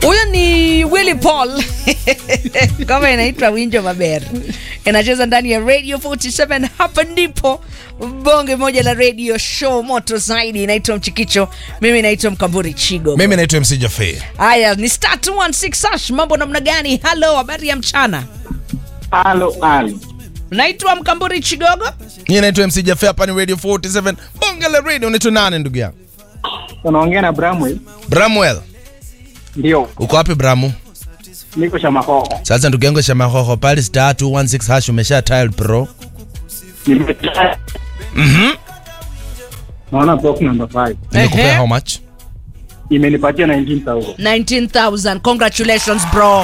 huyo ni willy paul kama inaitwa winjo maber inacheza ndani ya radio 47 hapa ndipo bonge moja la radio show moto zaidi inaitwa mchikicho mimi naitwa mkamburi chigo mimi naitwa mc jafe haya ni star 216 hash mambo namna gani halo habari ya mchana Halo, halo. naitwa mkamburi chigogo mi naitwa mc jafe hapa ni radio 47 bonge la radio unaitwa nane ndugu yangu Unaongea na Bramwell? bramwell Ndio, uko wapi bramu niko Shamahoho. sasa ndugu yangu shamahoho pale star 216 hash umesha tile pro Nimetaa. Naona box number 5. nimekupea Ehe. how much Imenipatia 19000. 19000 congratulations bro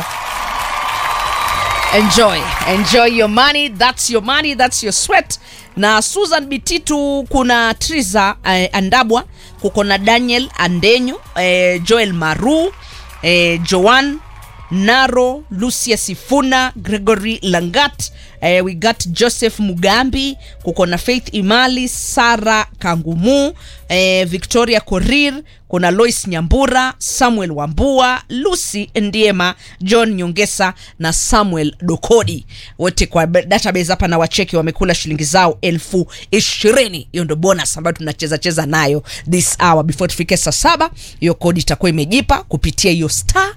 enjoy enjoy your money that's your money that's your sweat na susan bititu kuna triza eh, andabwa kuko na daniel andenyo eh, joel maru eh, joan naro lucia sifuna gregory langat eh, we got joseph mugambi kuko na faith imali sara kangumu eh, victoria korir kuna lois nyambura samuel wambua lucy ndiema john nyongesa na samuel dokodi wote kwa be- database hapa na wacheki wamekula shilingi zao elfu ishirini hiyo ndo bonus ambayo tunacheza cheza nayo this hour before tufike saa saba hiyo kodi itakuwa imejipa kupitia hiyo star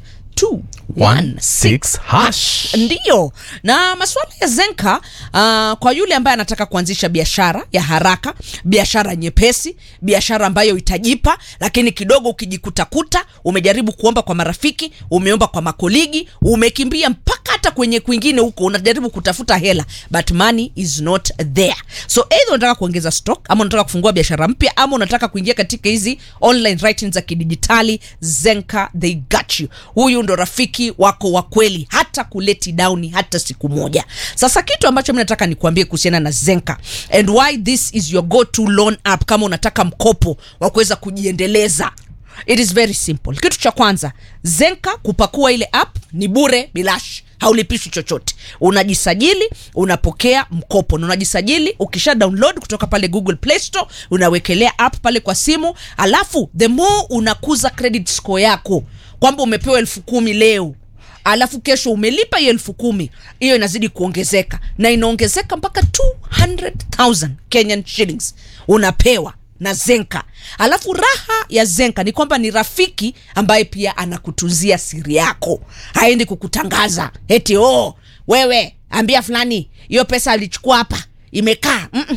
216 hash ndiyo na masuala ya zenka uh, kwa yule ambaye anataka kuanzisha biashara ya haraka biashara nyepesi biashara ambayo itajipa lakini kidogo ukijikutakuta umejaribu kuomba kwa marafiki umeomba kwa makoligi umekimbia mpaka hata kwenye kwingine huko unajaribu kutafuta hela but money is not there so either unataka kuongeza stock ama unataka kufungua biashara mpya ama unataka kuingia katika hizi online writing za kidijitali zenka they got you huyu ndo rafiki wako wa kweli hata kuleti down hata siku moja sasa kitu ambacho mi nataka nikuambie kuhusiana na zenka and why this is your go to loan app kama unataka mkopo wa kuweza kujiendeleza it is very simple kitu cha kwanza zenka kupakua ile app ni bure bilash haulipishwi chochote unajisajili unapokea mkopo na unajisajili ukisha download kutoka pale google play store unawekelea app pale kwa simu alafu the more unakuza credit score yako kwamba umepewa elfu kumi leo alafu kesho umelipa hiyo elfu kumi hiyo inazidi kuongezeka na inaongezeka mpaka 200000 kenyan shillings unapewa na zenka alafu raha ya zenka ni kwamba ni rafiki ambaye pia anakutunzia siri yako haendi kukutangaza eti oh wewe ambia fulani hiyo pesa alichukua hapa imekaa Mm-mm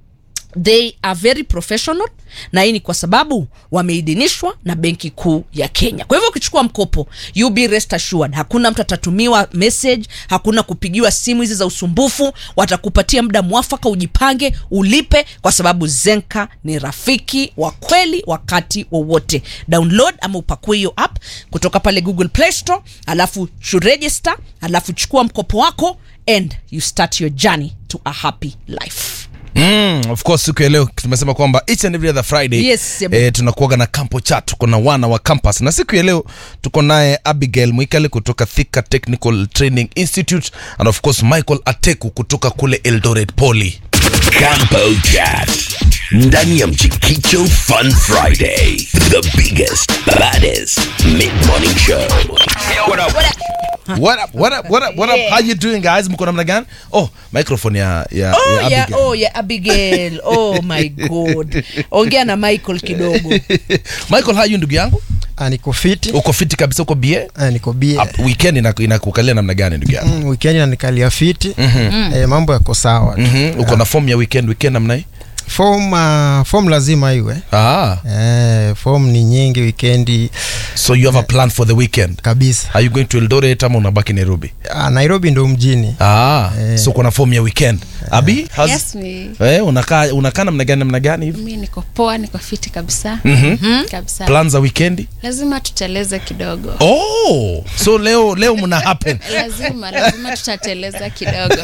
they are very professional na hii ni kwa sababu wameidhinishwa na benki kuu ya kenya kwa hivyo ukichukua mkopo you be rest assured hakuna mtu atatumiwa message hakuna kupigiwa simu hizi za usumbufu watakupatia muda mwafaka ujipange ulipe kwa sababu zenka ni rafiki wa kweli wakati wowote download ama upakue hiyo app kutoka pale google play store alafu chu register alafu chukua mkopo wako and you start your journey to a happy life Mm, of course siku ya leo tumesema kwamba each and every other friday Yes, yep. eh, tunakuaga na campo chat tuko na wana wa campus na siku ya leo tuko naye abigail mwikale kutoka thika technical training institute and of course michael ateku kutoka kule eldoret poly Campo Chat. Ndani ya Mchikicho Fun Friday. The biggest, baddest mid-morning show. What up? what up, what up, what up, what up? Yeah. how you doing guys mko namna gani oh microphone ya, ya, oh, ya yeah, abigail oh, yeah, abigail oh my god ongea na michael kidogo michael how you ndugu yangu Ah, niko fiti uko fiti kabisa uko bie Ah, niko bie Up- weekend inaku- inakukalia namna gani ndugu yangu mm, weekend nanikalia fiti eh, mambo yako sawa tu. Mhm, uko na form ya weekend weekend namna hii form uh, form lazima iwe ah eh, form ni nyingi wikendi so you have a plan for the weekend kabisa are you going to eldoret ama unabaki nairobi ah, nairobi ndo mjini ah Eh. so kuna form ya weekend abi how's- Yes, me. eh, unakaa unakaa namna gani namna gani hivi mi niko poa niko fiti kabisa Mhm. kabisa plan za weekendi lazima tuteleze kidogo oh so leo leo mna happen lazima lazima tutateleza kidogo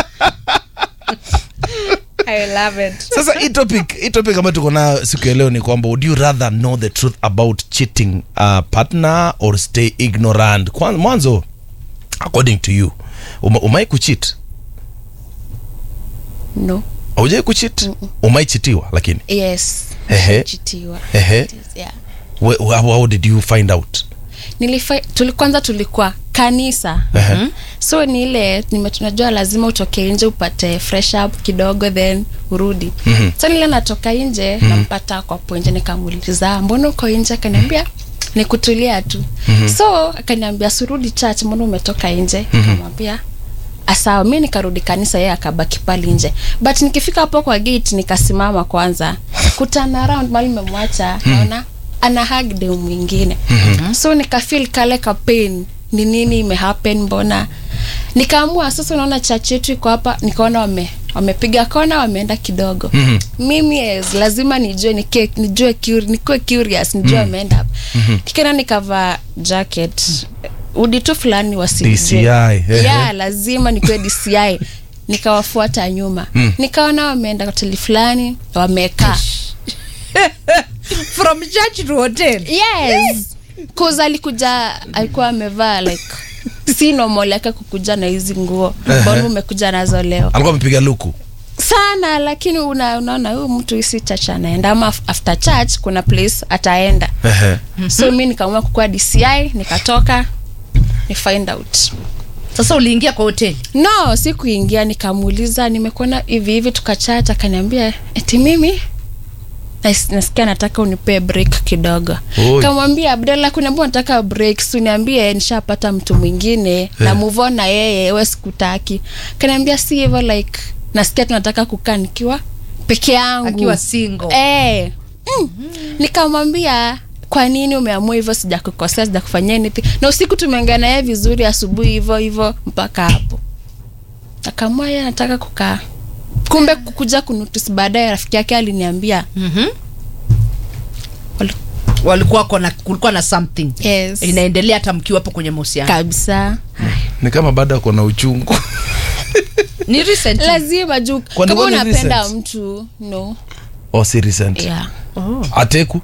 I love it. sasa hii topic hii topic ambayo tuko nayo siku ya leo ni kwamba would you rather know the truth about cheating uh, partner or stay ignorant Kwan- mwanzo according to you uma, umai kucheat No. aujai kucheat umai chitiwa lakini Yes. Ehe. Chitiwa. Ehe. It is, yeah. Wh- how, how did you find out nilifa tuli, kwanza tulikuwa kanisa Ehe. so ni ile nime- tunajua lazima utoke nje upate fresh up kidogo then urudi mm-hmm. so nile natoka nje mm-hmm. nampata kwa hapo nje nikamuuliza mbona uko nje akaniambia ni kutulia tu mm-hmm. so akaniambia surudi church mbona umetoka nje mm-hmm. nikamwambia asawa mi nikarudi kanisa yeye akabaki pale nje but nikifika hapo kwa gate nikasimama kwanza kutana around mali memwacha naona ana hug dem mwingine mm-hmm. so nikafeel kale ka pain ni nini imehappen mbona nikaamua sasa unaona church yetu iko hapa nikaona wame wamepiga kona wameenda kidogo mm-hmm. mimi yes, lazima nijue nike, nijue curi, nikuwe curious nijue wameenda hapa mm-hmm. kikena nikavaa jacket udi tu fulani wasinijue DCI, ehe. yeah, lazima nikuwe DCI nikawafuata nyuma mm. nikaona wameenda hoteli fulani wamekaa from church to hotel yes cause alikuja alikuwa amevaa like si normal yake kukuja na hizi nguo mbona umekuja nazo leo alikuwa amepiga luku sana lakini una, unaona huyu mtu isi church anaenda ama af- after church kuna place ataenda Ehe. so mi nikaamua kukuwa dci nikatoka ni find out sasa uliingia kwa hoteli no si kuingia nikamuuliza nimekuona hivi hivi tukachat akaniambia eti mimi nas- nasikia nataka unipee break kidogo Oi. kamwambia abdalla kuniambia nataka break suniambie nishapata mtu mwingine na move on na yeye we sikutaki kaniambia si hivyo like nasikia tunataka kukaa nikiwa peke yangu akiwa single Eh. Mm. nikamwambia kwa nini umeamua hivyo sijakukosea sijakufanyia anything na usiku tumeongea naye vizuri asubuhi hivyo hivyo mpaka hapo akaamua yeye anataka kukaa kumbe kukuja kunotice baadaye rafiki yake aliniambia Mhm. Wali- walikuwa kona kulikuwa na something yes. inaendelea hata mkiwa hapo kwenye mahusiano kabisa ni kama bado ako na uchungu ni recent lazima juu Kwani kama kwani unapenda recent? mtu no oh, si recent yeah. ateku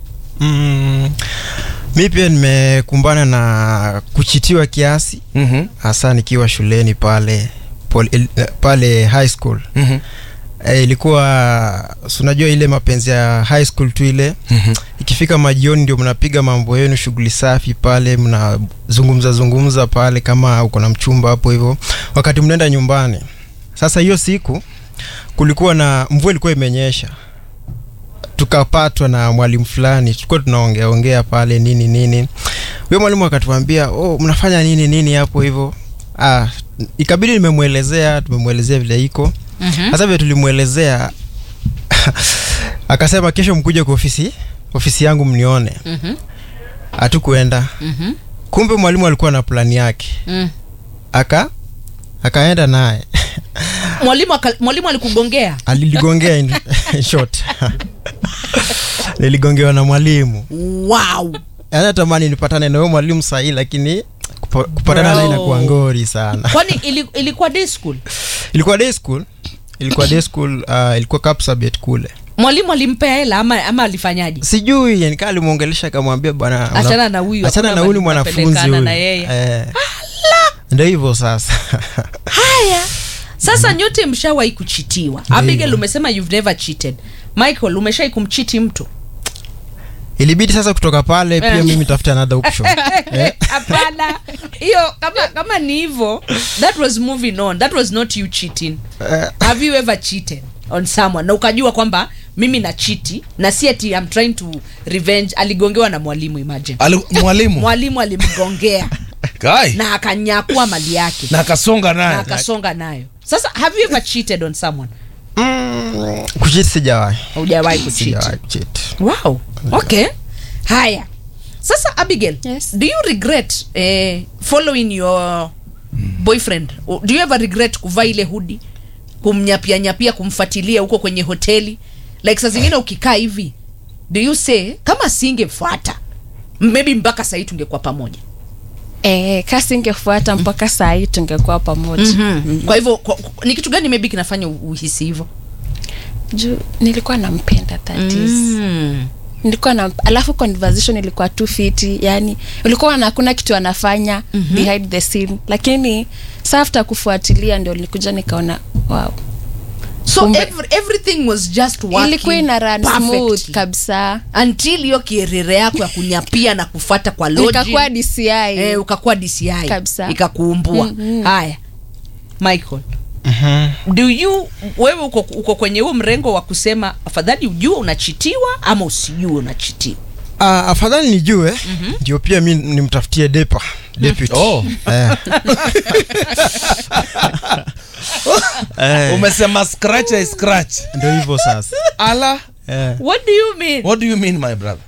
mm, mi pia nimekumbana na kuchitiwa kiasi Mhm. hasa nikiwa shuleni pale pol, il, eh, pale high school Mhm. e, ilikuwa si unajua ile mapenzi ya high school tu ile Mhm. ikifika majioni ndio mnapiga mambo yenu shughuli safi pale mnazungumza zungumza pale kama uko na mchumba hapo hivyo wakati mnaenda nyumbani sasa hiyo siku kulikuwa na mvua ilikuwa imenyesha tukapatwa na mwalimu fulani tulikuwa tunaongea ongea pale nini nini huyo mwalimu akatuambia oh, mnafanya nini nini hapo hivyo ah, ikabidi nimemwelezea tumemwelezea vile iko hasa vile tulimwelezea akasema kesho mkuje kwa ofisi ofisi yangu mnione Mhm. hatukuenda Mhm. kumbe mwalimu alikuwa na plani yake Mm. aka akaenda naye mwalimu aka- mwalimu alikugongea aliligongea in, in short niligongewa na mwalimu wow Yaani natamani nipatane na huyo mwalimu sahii lakini kupa- kupatana naye Bro. inakuwa ngori sana kwani ili, ilikuwa day school ilikuwa day school ilikuwa day school uh, ilikuwa Kapsabet kule mwalimu alimpea hela ama, ama alifanyaje sijui yani kaa alimwongelesha akamwambia bwana una- Achana na huyu, achana hakuna na huyu ni mahali mwanafunzi mnapelekana huyu na yeye. eh, ndio hivyo sasa haya sasa nyote mshawahi kuchitiwa abigail umesema you've never cheated michael umeshai kumchiti mtu ilibidi sasa kutoka pale pia Eh. mimi tafuta another option eh? hapana hiyo kama kama ni hivyo that was moving on that was not you cheating have you ever cheated on someone na ukajua kwamba mimi na chiti na si ati I'm trying to revenge aligongewa na mwalimu imagine Ali- mwalimu mwalimu alimgongea Kai. na akanyakua mali yake na akasonga na naye akasonga nayo sasa have you ever cheated on someone mm, kuchiti sijawahi hujawahi kucheat sijawahi kuchiti wow okay haya sasa abigail Yes. do you regret eh, following your boyfriend O- do you ever regret kuvaa ile hudi kumnyapia nyapia kumfuatilia huko kwenye hoteli like saa zingine ukikaa hivi do you say kama singefuata maybe mpaka sahii tungekuwa pamoja eh, kasi ingefuata mpaka saa hii tungekuwa pamoja mm-hmm. kwa hivyo kwa- kwa- ni kitu gani maybe kinafanya u- uhisi hivyo juu nilikuwa nampenda that is mm. nilikuwa na alafu conversation ilikuwa tu fiti yani ulikuwa na hakuna kitu anafanya mm-hmm. behind the scene lakini saa after kufuatilia ndio nilikuja nikaona wow so Kumbe- every, everything was just working ilikuwa ina run smooth perfectly. kabisa until hiyo kierere yako ya kunyapia na kufata kwa logic. nikakuwa DCI eh, ukakuwa DCI Kabisa. ikakuumbua Mhm. haya Michael do you wewe uko, uko kwenye huo mrengo wa kusema afadhali ujue unachitiwa ama usijue unachitiwa Uh, afadhali nijue ndio pia mi nimtafutie depa deputy Oh. eh. eh, umesema scratch I scratch ndio hivyo sasa ala eh. what do you mean what do you mean my brother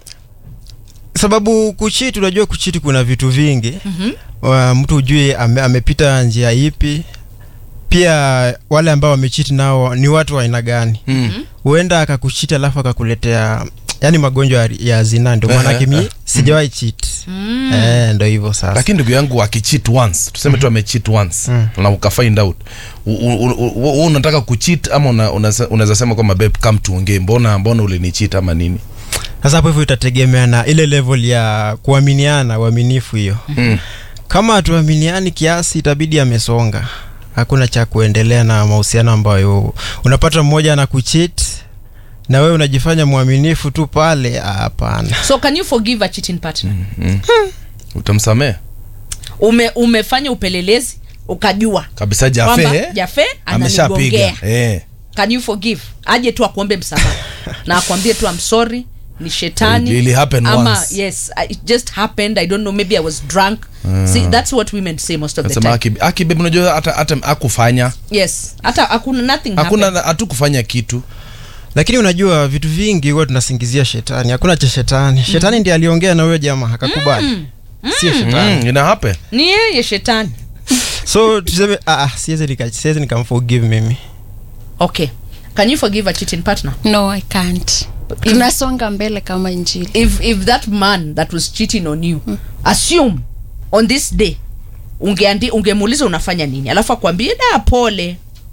sababu kuchiti unajua kuchiti kuna vitu vingi mm-hmm. mtu ujue ame, amepita njia ipi pia wale ambao wamechiti nao ni watu wa aina gani mm. huenda akakuchiti alafu akakuletea yani magonjwa ya- ya zina ndio maanake mi sijawahi chit mm. eh, ndo hivyo sasa lakini ndugu yangu akicheat once tuseme tu amecheat once Mm. na ukafind out u- u- u- u- u- unataka kucheat ama una- unaweza unaweza sema kwamba babe come tuongee mbona mbona ulinicheat ama nini sasa hapo hivyo itategemea na ile level ya kuaminiana uaminifu hiyo mm. kama hatuaminiani kiasi itabidi amesonga hakuna cha kuendelea na mahusiano ambayo unapata mmoja ana kuchit na wewe unajifanya mwaminifu tu pale ah, hapana so can you forgive a cheating partner mm. utamsamea ume, umefanya upelelezi ukajua kabisa kwamba jafe jafe ameshapiga ananigongea eh. can you forgive aje tu akuombe msamaha na akwambie tu I'm sorry ni shetani It really happened ama once. yes I- it just happened i don't know maybe i was drunk see that's what women say most of the nasema time aki, aki babe unajua hata hata akufanya yes hata hakuna nothing hakuna happened. hatukufanya kitu lakini unajua vitu vingi huwa tunasingizia shetani hakuna cha shetani shetani ndiye aliongea na huyo jamaa akakubali sio shetani mm, ina happen ni yeye shetani so tuseme ah, ah, siwezi nika- siwezi nikamforgive mimi okay can you forgive a cheating partner no i can't tunasonga mbele kama injili if if that man that was cheating on you assume on this day ungeandi ungemuuliza unafanya nini alafu akwambie da pole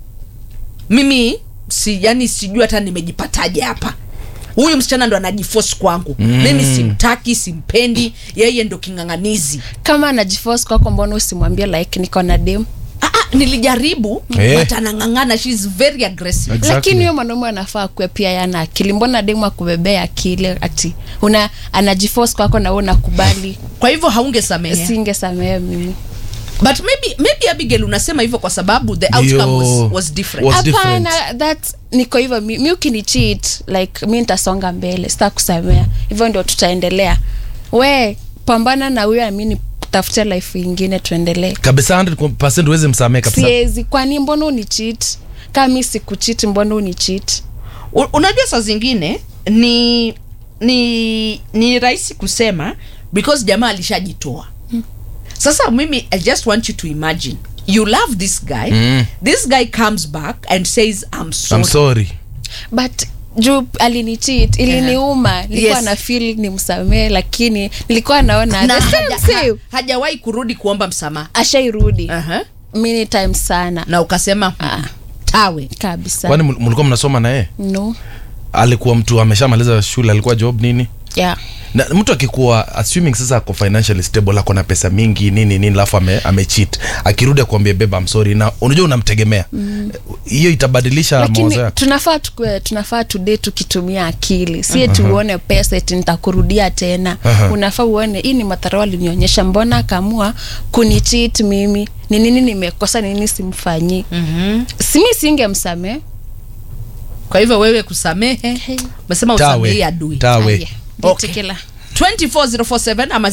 mimi si yani sijui hata nimejipataje hapa huyu msichana ndo anajiforce kwangu mm. mimi simtaki simpendi yeye ndo king'ang'anizi kama anajiforce kwako mbona usimwambie like niko na dem ah, ah, nilijaribu Eh. but anang'ang'ana she is very aggressive Exactly. lakini huyo mwanaume anafaa kuwe pia yana akili mbona demu akubebea akili ati una anajiforce kwako na wewe unakubali kwa hivyo haungesamehe singesamehe mimi but maybe maybe abigail unasema hivyo kwa sababu the outcome Ndio. was, was different Was hapana that niko hivyo mi, mi ukinicheat like mi nitasonga mbele sita kusamea hivyo ndio tutaendelea we pambana na huyo ami tafutia life ingine tuendelee kabisa 100% uweze msamee kabisa siezi kwani mbona unicheat kama mi sikucheat mbona unicheat U- unajua saa zingine ni ni ni rahisi kusema because jamaa alishajitoa sasa mimi i just want you to imagine you love this guy Mm. this guy comes back and says i'm sorry, I'm sorry but juu alinicheat iliniuma nilikuwa Yes. na feel ni msamee lakini nilikuwa naona na the same haja, same. ha, hajawahi kurudi kuomba msamaha ashairudi uh-huh. many times sana na ukasema Ah. tawe kabisa kwani mul- mlikuwa mnasoma na yeye no alikuwa mtu ameshamaliza shule alikuwa job nini yeah na mtu akikuwa assuming sasa ako financially stable ako na pesa mingi nini nini alafu ame, amecheat akirudi akuambia beba I'm sorry na unajua unamtegemea hiyo itabadilisha mawazo lakini yako tunafaa tukue tunafaa tude tukitumia akili sie tuone pesa eti nitakurudia tena Aha. unafaa uone hii ni madharau alinionyesha mbona akamua kunichit mimi ni nini nimekosa ni nini simfanyii mm-hmm. simi singemsamee kwa hivyo wewe kusamehe umesema usamehe adui tawe Aya, Okay. bitikila. 24047 ama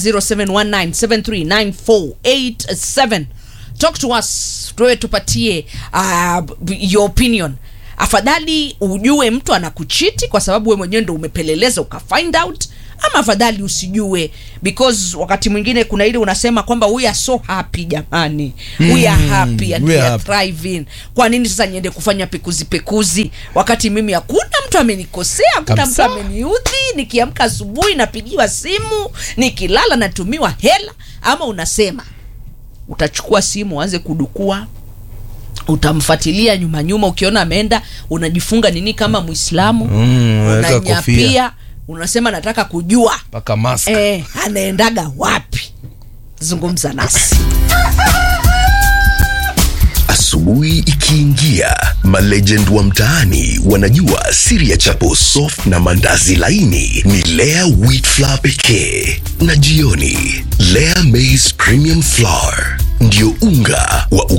0719739487 talk to us tuwe tupatie uh, b- your opinion afadhali ujue mtu anakuchiti kwa sababu we mwenyewe ndo umepeleleza ukafind out ama afadhali usijue because wakati mwingine kuna ile unasema kwamba we are so happy jamani we are happy and we we are are happy. thriving kwa nini sasa niende kufanya pekuzi pekuzi wakati mimi hakuna mtu amenikosea hakuna mtu Kabisa. ameniudhi nikiamka asubuhi napigiwa simu nikilala natumiwa hela ama unasema utachukua simu uanze kudukua utamfuatilia nyuma nyuma ukiona ameenda unajifunga nini kama mwislamu Mm, unaweka kofia. unanyapia unasema nataka kujua mpaka mask eh, anaendaga wapi zungumza nasi Asubuhi ikiingia, malegend wa mtaani wanajua siri ya chapo soft na mandazi laini ni Lea wheat flour pekee, na jioni Lea maize premium flour ndio unga